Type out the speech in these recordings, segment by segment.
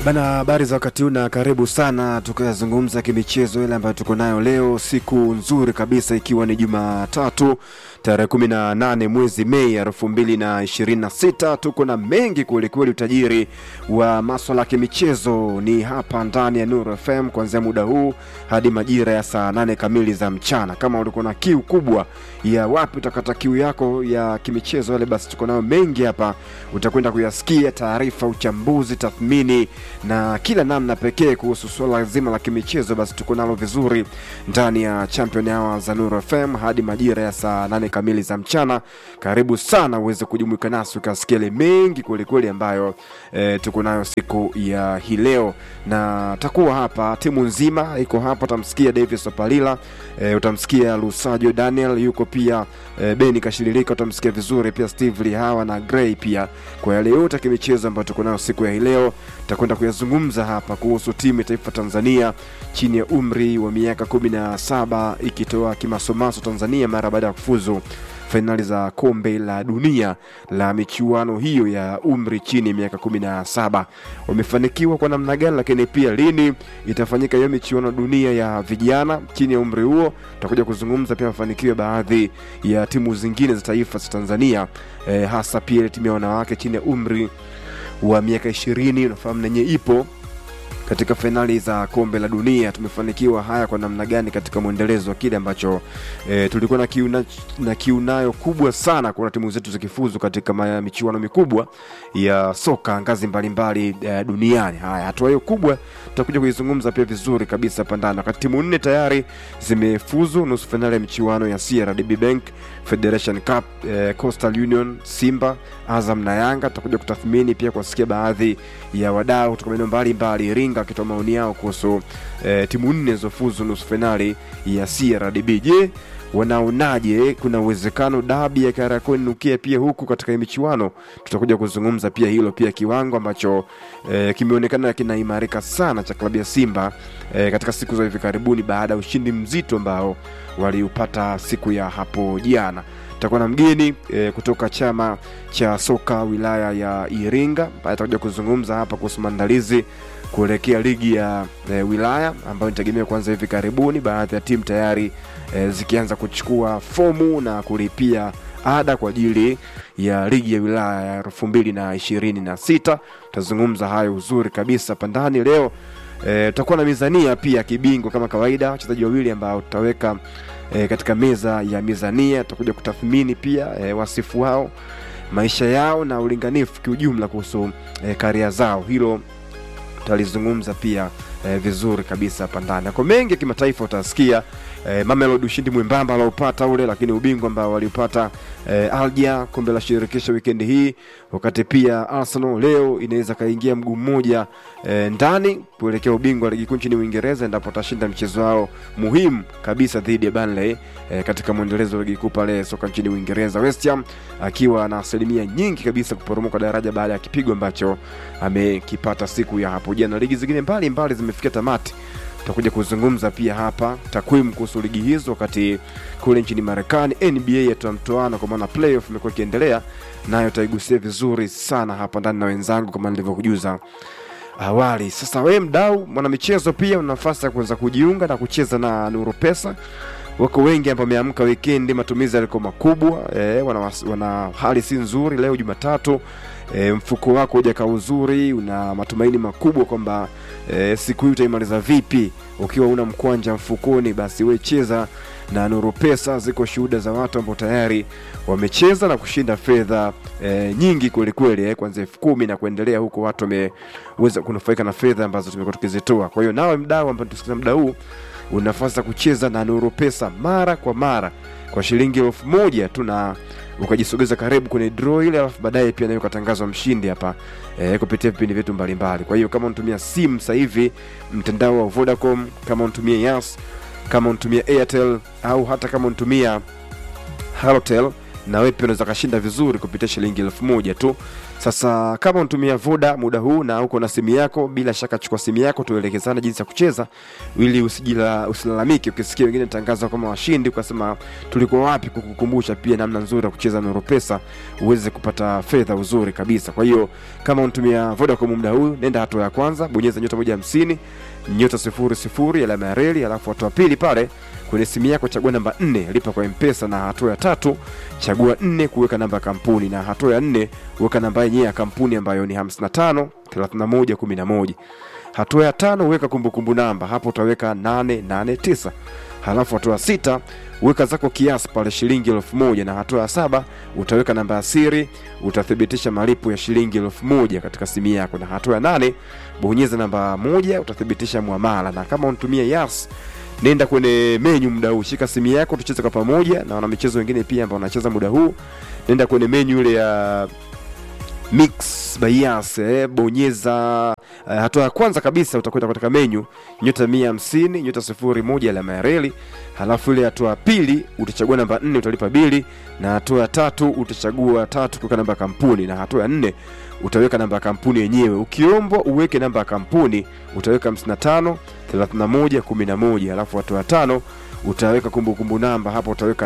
Bana, habari za wakati huu na karibu sana, tukayazungumza kimichezo ile ambayo tuko nayo leo, siku nzuri kabisa, ikiwa ni Jumatatu tarehe kumi na nane mwezi Mei elfu mbili na ishirini na sita. Tuko na mengi kwelikweli, utajiri wa maswala ya kimichezo ni hapa ndani ya Nuru FM kuanzia muda huu hadi majira ya saa nane kamili za mchana. Kama ulikuwa na kiu kubwa ya wapi utakata kiu yako ya kimichezo ile, basi tuko nayo mengi hapa, utakwenda kuyasikia taarifa, uchambuzi, tathmini na kila namna pekee kuhusu suala zima la kimichezo, basi tuko nalo vizuri ndani ya Champion Hour za Nuru FM hadi majira ya saa nane kamili za mchana. Karibu sana uweze kujumuika nasi ukasikia ile mengi kwelikweli ambayo e, tuko nayo siku ya hii leo, na takuwa hapa timu nzima iko hapa. Utamsikia Davis Opalila e, utamsikia Lusajo Daniel yuko pia e, Beni Kashiririka, utamsikia vizuri pia Steve Lihawa na Gray pia, kwa yale yote kimichezo ambayo tuko nayo siku ya hii leo tutakwenda kuyazungumza hapa kuhusu timu ya taifa Tanzania chini ya umri wa miaka kumi na saba ikitoa kimasomaso Tanzania mara baada ya kufuzu fainali za kombe la dunia la michuano hiyo ya umri chini ya miaka kumi na saba. Wamefanikiwa kwa namna gani, lakini pia lini itafanyika hiyo michuano dunia ya vijana chini ya umri huo? Tutakuja kuzungumza pia mafanikio ya baadhi ya timu zingine za taifa za Tanzania, eh, hasa pia ile timu ya wanawake chini ya umri wa miaka ishirini unafahamu nenye ipo katika fainali za kombe la dunia. Tumefanikiwa haya kwa namna gani katika mwendelezo wa kile ambacho e, tulikuwa na kiu na, na kiu nayo kubwa sana kuona timu zetu zikifuzu katika ma- michuano mikubwa ya soka ngazi mbalimbali e, duniani. Haya, hatua hiyo kubwa tutakuja kuizungumza pia vizuri kabisa hapa ndani, wakati timu nne tayari zimefuzu nusu fainali ya michuano ya CRDB Bank Federation Cup e, Coastal Union, Simba, Azam na Yanga. Tutakuja kutathmini pia kuwasikia baadhi ya wadau kutoka maeneo mbalimbali Iringa wakitoa maoni yao kuhusu eh, timu nne zilizofuzu nusu fainali ya CRDB. Je, wanaonaje? Kuna uwezekano dabi ya Kariakoo inukia pia huku katika hii michuano? Tutakuja kuzungumza pia hilo, pia kiwango ambacho eh, kimeonekana kinaimarika sana cha klabu ya Simba eh, katika siku za hivi karibuni baada ya ushindi mzito ambao waliupata siku ya hapo jana tutakuwa na mgeni e, kutoka chama cha soka wilaya ya Iringa ambaye atakuja kuzungumza hapa kuhusu maandalizi kuelekea ligi ya e, wilaya ambayo inategemewa kuanza hivi karibuni, baadhi ya timu tayari e, zikianza kuchukua fomu na kulipia ada kwa ajili ya ligi ya wilaya ya elfu mbili na ishirini na sita. Tutazungumza hayo uzuri kabisa hapa ndani leo. E, tutakuwa na mizania pia kibingwa kama kawaida, wachezaji wawili ambao tutaweka e, katika meza ya mizania. Tutakuja kutathmini pia e, wasifu wao, maisha yao na ulinganifu kiujumla kuhusu e, karia zao. Hilo tutalizungumza pia e, vizuri kabisa hapa ndani. Kwa mengi ya kimataifa utasikia e, Mamelodi ushindi mwembamba aliopata ule, lakini ubingwa ambao waliupata e, Alja kombe la shirikisho wikendi hii, wakati pia Arsenal leo inaweza kaingia mguu mmoja e, ndani kuelekea ubingwa wa ligi kuu nchini Uingereza endapo atashinda mchezo wao muhimu kabisa dhidi ya Burnley e, katika mwendelezo wa ligi kuu pale soka nchini Uingereza. West Ham akiwa na asilimia nyingi kabisa kuporomoka daraja baada ya kipigo ambacho amekipata siku ya hapo jana. Ligi zingine mbalimbali zimefikia tamati tutakuja kuzungumza pia hapa takwimu kuhusu ligi hizo, wakati kule nchini Marekani NBA yatoa mtoano kwa maana playoff imekuwa ikiendelea, nayo taigusia vizuri sana hapa ndani na wenzangu kama nilivyokujuza awali. Sasa wewe mdau mwanamichezo, pia una nafasi ya kuweza kujiunga na kucheza na Nuru Pesa. Wako wengi ambao wameamka wikendi, matumizi yalikuwa makubwa e, wana, wana hali si nzuri leo Jumatatu. E, mfuko wako hujakaa uzuri, una matumaini makubwa kwamba e, siku hii utaimaliza vipi ukiwa una mkwanja mfukoni, basi we cheza na Nuru Pesa. Ziko shuhuda za watu ambao tayari wamecheza na kushinda fedha e, nyingi kwelikweli eh, kuanzia elfu kumi na kuendelea huko, watu wameweza kunufaika na fedha ambazo tumekuwa tukizitoa. Kwa hiyo nawe mdau ambao tusikiza muda huu una nafasi ya kucheza na Nuru Pesa mara kwa mara kwa shilingi elfu moja tu na ukajisogeza karibu kwenye draw ile, alafu baadaye pia nayo ukatangazwa mshindi hapa e, kupitia vipindi vyetu mbalimbali. Kwa hiyo kama unatumia simu sasa hivi mtandao wa Vodacom, kama unatumia Yas, kama unatumia Airtel au hata kama unatumia Halotel na wewe pia unaweza kashinda vizuri kupitia shilingi elfu moja tu. Sasa kama unatumia Voda muda huu na uko na simu yako, bila shaka chukua simu yako, tuelekezane jinsi ya kucheza ili usijila usilalamike ukisikia wengine tangaza kama washindi, ukasema tulikuwa wapi, kukukumbusha pia namna nzuri ya kucheza Nuru Pesa uweze kupata fedha uzuri kabisa. Kwa hiyo kama unatumia Vodacom muda huu, nenda hatua ya kwanza, bonyeza nyota moja hamsini nyota sifuri sifuri alama ya reli, alafu hatua pili pale kwenye simu yako chagua namba nne lipa kwa mpesa na hatua ya tatu chagua nne kuweka namba ya kampuni na hatua ya nne weka namba yenyewe ya kampuni ambayo ni 55 31 11 hatua ya tano weka kumbukumbu namba hapo utaweka 889 halafu hatua ya sita weka zako kiasi pale shilingi elfu moja na hatua ya saba utaweka namba ya siri utathibitisha malipo ya shilingi elfu moja katika simu yako na hatua ya nane bonyeza namba moja utathibitisha mwamala na kama unatumia yas nenda kwenye menyu muda huu shika simu yako tucheze kwa pamoja na wanamichezo wengine pia ambao wanacheza muda huu nenda kwenye menyu ile ya mix by Yas, eh, bonyeza uh, hatua ya kwanza kabisa utakwenda katika menyu nyota mia hamsini nyota sifuri moja alama ya reli halafu ile hatua ya pili utachagua namba nne utalipa bili na hatua ya tatu utachagua tatu kuweka namba ya kampuni na hatua ya nne utaweka namba ya kampuni yenyewe ukiombwa uweke namba ya kampuni utaweka 55 31 11 halafu hatua ya tano utaweka kumbukumbu namba hapo utaweka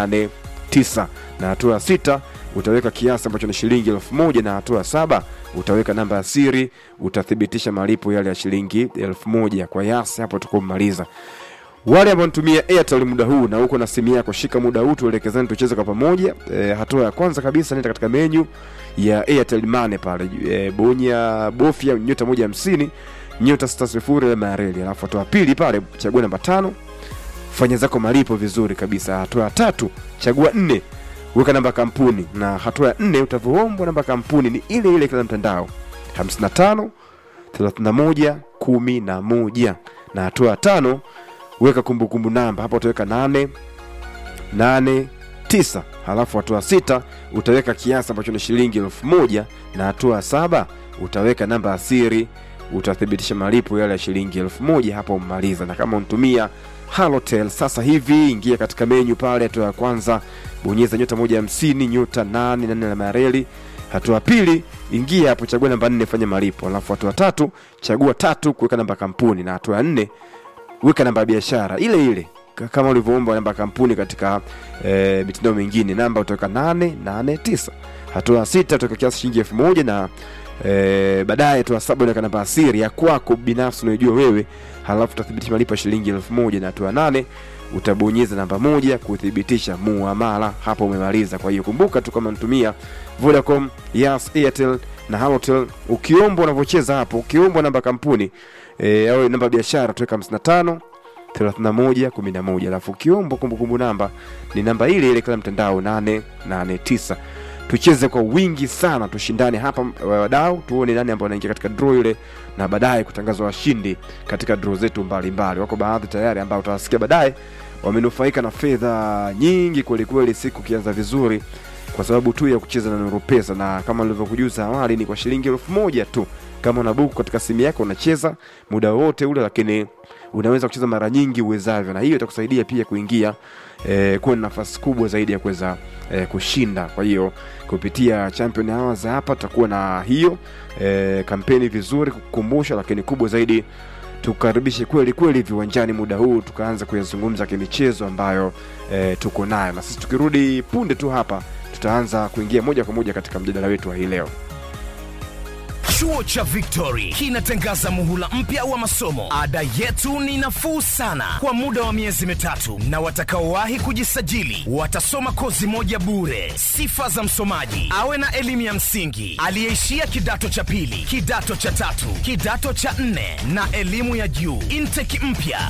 889 na hatua ya sita utaweka kiasi ambacho ni shilingi elfu moja na hatua ya saba utaweka namba ya siri utathibitisha malipo yale ya shilingi elfu moja kwa yasi hapo tukumaliza wale ambao natumia airtel muda huu na uko na simu yako shika muda huu tuelekezani tucheze kwa pamoja e, hatua ya kwanza kabisa nenda katika menyu ya airtel money pale e, bonya bofya nyota moja hamsini nyota sita sifuri alama ya reli alafu hatua ya pili pale chagua namba tano fanya zako malipo vizuri kabisa hatua ya tatu chagua nne weka namba ya kampuni na hatua ya nne utavoombwa namba ya kampuni ni ile ile kila mtandao 55 31 11 na hatua ya tano weka kumbukumbu namba hapa utaweka 8 8 9 halafu hatua ya sita utaweka kiasi ambacho ni shilingi elfu moja na hatua ya saba utaweka namba ya siri utathibitisha malipo yale ya shilingi elfu moja hapo umaliza na kama unatumia halotel sasa hivi ingia katika menyu pale hatua ya kwanza bonyeza nyota moja hamsini nyota nane nane alama ya reli hatua ya pili ingia hapo chagua namba nne fanya malipo alafu hatua ya tatu chagua tatu kuweka namba ya kampuni na hatua ya nne weka namba ya biashara ile ile K- kama ulivyoomba namba ya kampuni katika e, mitandao mingine namba utaweka 889 hatua ya sita utaweka kiasi shilingi elfu moja na e, baadaye hatua ya saba unaweka namba ya siri ya kwako binafsi unaijua wewe halafu utathibitisha malipo ya shilingi elfu moja na hatua ya nane utabonyeza namba moja kuthibitisha muamala hapo umemaliza kwa hiyo kumbuka tu kama natumia vodacom yas airtel na halotel ukiombwa unavyocheza hapo ukiombwa namba ya kampuni e, au namba ya biashara tuweka 55 31 11 alafu ukiombwa kumbukumbu namba ni namba ile ile kila mtandao 889 tucheze kwa wingi sana tushindane hapa wadau tuone nani ambao anaingia katika draw ile na baadaye kutangazwa washindi katika draw zetu mbalimbali wako baadhi tayari ambao utawasikia baadaye wamenufaika na fedha nyingi kwelikweli siku ikianza vizuri kwa sababu tu ya kucheza na Nuru Pesa, na kama nilivyokujuza awali ni kwa shilingi elfu moja tu. Kama una buku katika simu yako unacheza muda wote ule, lakini unaweza kucheza mara nyingi uwezavyo, na hiyo itakusaidia pia kuingia eh, kuwa na nafasi kubwa zaidi ya kuweza eh, kushinda. Kwa hiyo kupitia Champion Hours hapa tutakuwa na hiyo eh, kampeni vizuri kukumbusha, lakini kubwa zaidi tukaribishe kweli kweli viwanjani muda huu tukaanza kuyazungumza kimichezo ambayo e, tuko nayo na sisi tukirudi punde tu hapa tutaanza kuingia moja kwa moja katika mjadala wetu wa hii leo Chuo cha Victory kinatangaza muhula mpya wa masomo. Ada yetu ni nafuu sana kwa muda wa miezi mitatu, na watakaowahi kujisajili watasoma kozi moja bure. Sifa za msomaji: awe na elimu ya msingi, aliyeishia kidato cha pili, kidato cha tatu, kidato cha nne na elimu ya juu. Intake mpya